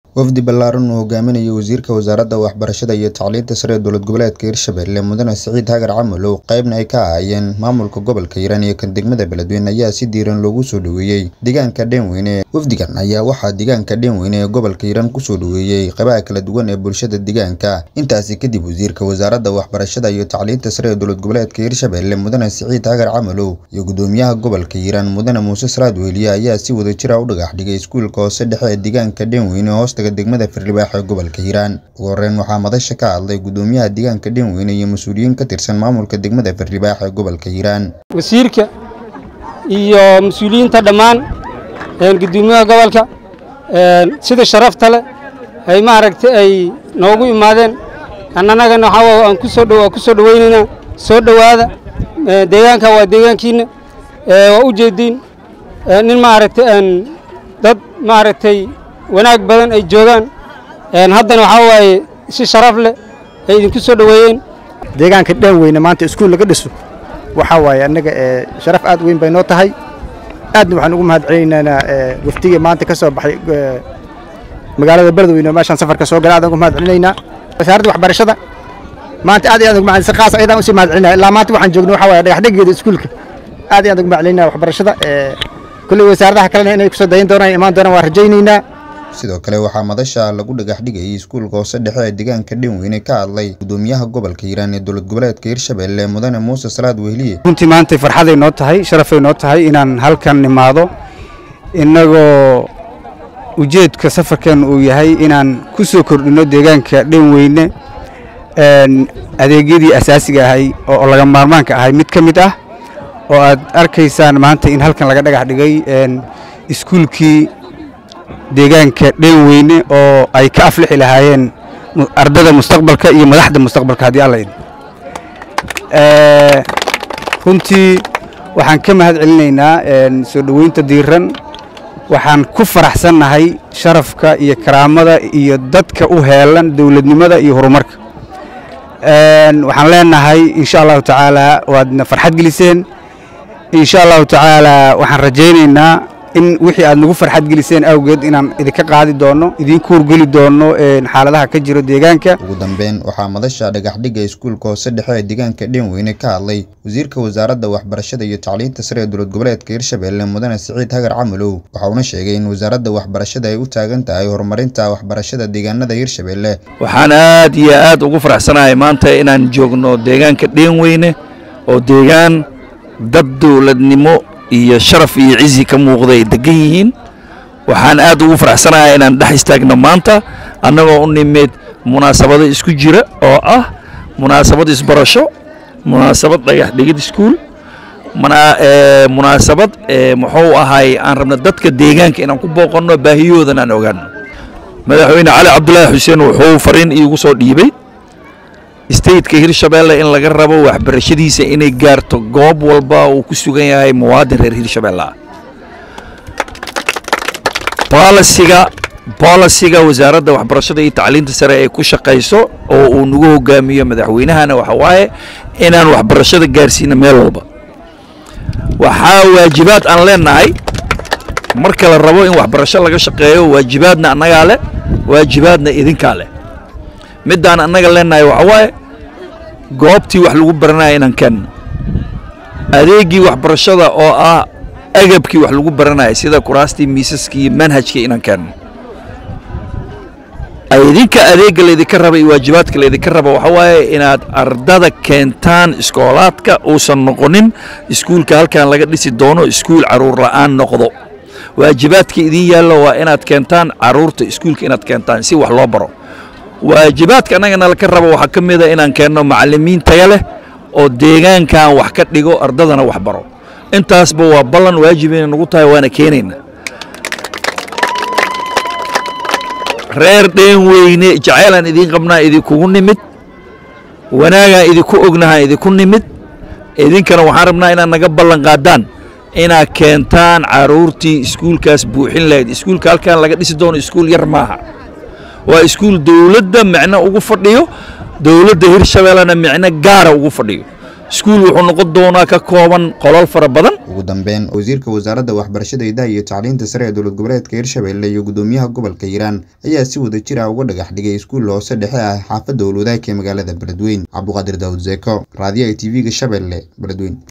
wafdi ballaaran uu hogaaminayo wasiirka wasaaradda waxbarashada iyo tacliinta sare ee dowlad goboleedka hirshabelle mudane siciid hagar camalow qaybna ay ka ahaayeen maamulka gobolka hiiraan iyo kan degmada beledweyne ayaa si diiran loogu soo dhoweeyey deegaanka dheenweyne wafdigan ayaa waxaa deegaanka dheenweyne ee gobolka hiiraan kusoo dhoweeyey qaybaha kala duwan ee bulshada deegaanka intaasi kadib wasiirka wasaaradda waxbarashada iyo tacliinta sare ee dowlad goboleedka hirshabelle mudane siciid hagar camalow iyo gudoomiyaha gobolka hiiraan mudane muuse salaad weliye ayaa si wadajira u dhagax dhigay iskuulka hoose dhexe ee deegaanka dheenweyne hoostaga degmada firdhibaax ee gobolka hiiraan ugu horeyn waxaa madasha ka hadlay gudoomiyaha deegaanka dheenweyne iyo mas-uuliyiin ka tirsan maamulka degmada firdhibaax ee gobolka hiiraan wasiirka iyo mas-uuliyiinta dhammaan gudoomiyaha gobolka sida sharafta leh ay maaragtay ay noogu imaadeen annagana waxaa aan kusoo dhow ku soo dhowaynaynaa soo dhowaada deegaanka waa deegaankiina waa u jeediin nin maaragtay dad maaragtay wanaag badan ay joogaan haddana waxaa waaye si sharaf leh ay idinku soo dhoweeyeen deegaanka dhanweyne maanta iskuul laga dhiso waxaa waaye annaga sharaf aad weyn bay noo tahay aadna waxaan ugu mahad celinaynaa wafdiga maanta ka soo baxay magaalada beledweyne oo meeshaan safarka soo gala aadaan ugu mahad celinaynaa wasaaradda waxbarashada maanta aad iyo aad ugu mahad si khaas ayadaan usii mahad celinaya ilaa maanta waxaan joogno waxaa waaye dhagaxdhegeeda iskuulka aad iyo aad ugu mahad celinaya waxbarashada kulley wasaaradaha kalena inay kusoo dayin doonaan imaan doonaan waan rajaynaynaa sidoo kale waxaa madasha lagu dhagax dhigayay iskuulka hoose dhexe ee deegaanka dhenweyne ka hadlay gudoomiyaha gobolka hiiraan ee dowlad goboleedka hirshabelle mudane muuse salaad wehliye runtii maantay farxaday noo tahay sharafay noo tahay inaan halkan nimaado innagoo ujeedka safarkan uu yahay inaan ku soo kordhinno deegaanka dhenweyne adeegyadii asaasiga ahay oo laga maarmaanka ahay mid ka mid ah oo aad arkaysaan maanta in halkan laga dhagax dhigay iskuulkii deegaanka dheenweyne oo ay ka aflixi lahaayeen ardada mustaqbalka iyo madaxda mustaqbalka haddii alla idin runtii waxaan ka mahad celinaynaa soo dhoweynta diiran waxaan ku faraxsannahay sharafka iyo karaamada iyo dadka u heelan dowladnimada iyo horumarka waxaan leenahay insha allahu tacaala waadna farxad geliseen insha allahu tacaala waxaan rajaynaynaa in wixii aad nagu farxad geliseen awgeed inaan idinka qaadi doonno idinku horgeli doonno xaaladaha ka jiro deegaanka ugu dambeyn waxaa madasha dhagaxdhigga iskuulka hoose dhexe ee deegaanka dheenweyne ka hadlay wasiirka wasaaradda waxbarashada iyo tacliinta sare ee dowlad goboleedka hirshabelle mudane siciid hagar camalow waxauna sheegay in wasaaradda waxbarashada ay u taagan tahay horumarinta waxbarashada deegaanada hirshabelle waxaan aad iyo aad ugu faraxsanahay maanta inaan joogno deegaanka dheenweyne oo deegaan dad dowladnimo iyo sharaf iyo cizi ka muuqda ay degan yihiin waxaan aad ugu faraxsanahay inaan dhex istaagno maanta annagoo u nimid munaasabado isku jira oo ah munaasabad isbarasho munaasabad dhagax dhigid iskuul munaasabad muxuu ahay aan rabna dadka deegaanka inaan ku booqanno baahiyoodan aan ogaano madaxweyne cali cabdulaahi xuseen wuxuu fariin iigu soo dhiibay stateka hirshabelle in laga rabo waxbarashadiisa inay gaarto goob walba uu ku sugan yahay muwaadin reer hirshabelle ah bolisiga bolisiga wasaaradda waxbarashada iyo tacliinta sare ay ku shaqayso oo uu nagu hogaamiyo madaxweynahana waxa waaye inaan waxbarashada gaarsiino meel walba waxaa waajibaad aan leenahay marka la rabo in waxbarasho laga shaqeeyo waajibaadna annagaa leh waajibaadna idinkaa leh middaan annaga leenahay waxa waaye goobtii wax lagu baranaya inaan keenno adeeggii waxbarashada oo ah agabkii wax lagu baranaya sida kuraastii miisaskii iyo manhajkii inaan keenno idinka adeegga laydinka raba iyo waajibaadka laydinka raba waxa waaye inaad ardada keentaan iskoolaadka uusan noqonin iskuulka halkan laga dhisi doono iskuul caruur la'aan noqdo waajibaadka idin yaalla waa inaad keentaan caruurta iskuulka inaad keentaan si wax loo baro waajibaadka annagana laka rabo waxaa ka mid a inaan keenno macallimiin taya leh oo deegaankan wax ka dhigo ardadana wax baro intaasba waa ballan waajibayna nagu tahay waana keenayna reer dheenweyne jacaylaan idiin qabnaa idinkugu nimid wanaagaan idinku ognahaan idinku nimid idinkana waxaan rabnaa inaad naga ballan qaadaan inaad keentaan caruurtii iskuulkaas buuxin lahayd iskuulka halkan laga dhisi doono iskuul yar maaha waa iskuul dowladda micno ugu fadhiyo dowladda hirshabellena micno gaara ugu fadhiyo iskuul wuxuu noqon doonaa ka kooban qolal fara badan ugu dambeyn wasiirka wasaaradda waxbarashada idaha iyo tacliinta sare ee dowlad goboleedka hirshabelle iyo gudoomiyaha gobolka hiiraan ayaa si wada jir ah uga dhagax dhigay iskuul hoose dhexe ah xaafadda owlwadaagka ee magaalada beledweyn cabduqaadir daawud zeeko raadiyaha t v-ga shabeelle beledweyn